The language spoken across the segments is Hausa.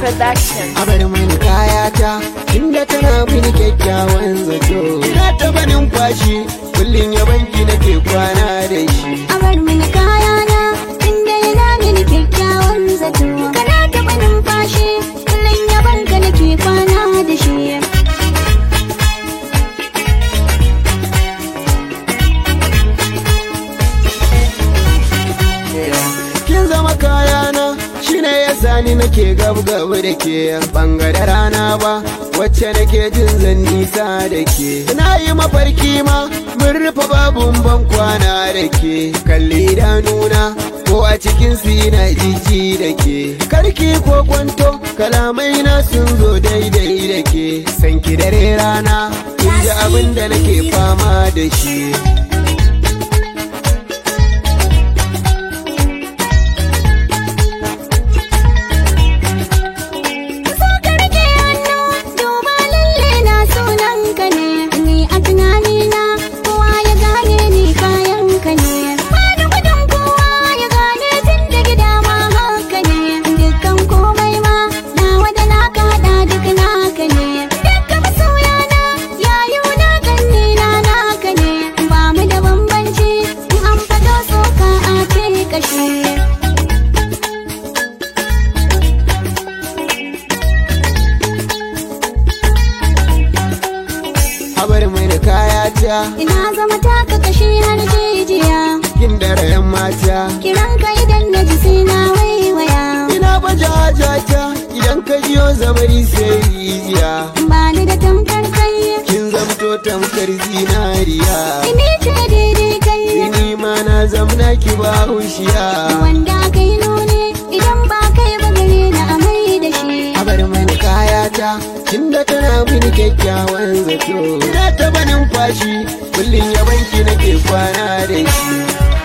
Production. a bar mani kayata inda tana mini kyakkyawan zato ina taba numfashi kullum ya banki nake kwana da shi a bar mini kayana inda yana mini kyakkyawan zato kana taɓa numfashi kullum yaban ka nake kwana da shi kin zama kayana shine yasa ni nake gab gab da ke bangare rana ba wacce nake jin zan nisa da ke na yi mafarki ma mun rufe babun ban kwana da ke kalli idanuna ko a cikin na jiji da ke karki ko kwanto kalamai na sun zo daidai da ke sanki dare rana kin ji abin da nake fama da shi so ka rike hannu duba lalle na sunan ka ne ni a tunani na kowa ya gane ni kayan ka ne bani gudun kowa ya gane tun da gida ma haka ne dukkan komai ma nawa da naka hada duk naka ne dukkan masoya na yayu na ganni na naka ne ba mu da bambanci in an fado soka a ce kashe a bar mai da kayata Ina zama taka kashi har jijiya kin da yan mata Kiran ka idan na ji sai na waiwaya ina baje hajata idan ka jiyo zabari sai rijiya Ba ni da tamkar kai kin zamto tamkar zinariya Ini ce daidai kai ni ma na zamna ki ba hushiya Wanda kai nune idan ba kai ba gare na amai da shi a bar mai da kayata kin da tana mini kyakkyawan zato ina taba numfashi kullum ya banki nake kwana da shi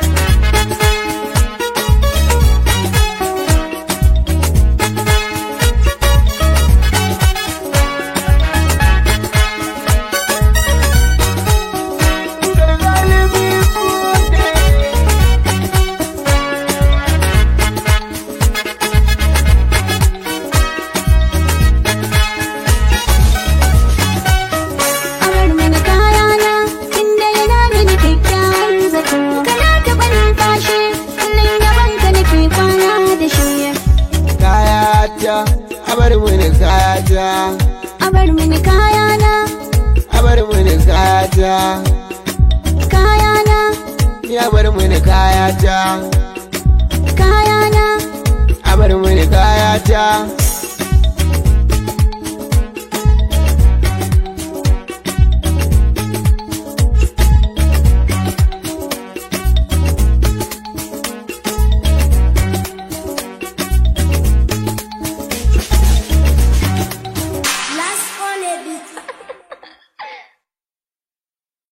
Amar mini kayana inda yana mini kyakkyawan zato Kana taɓa numfashi kullum yaban ka nake kwana da shi kayata a bar mini kayata Abar mini kayana a bar mini kayata kayana ya bar mini kayata kayana a bar mini kayata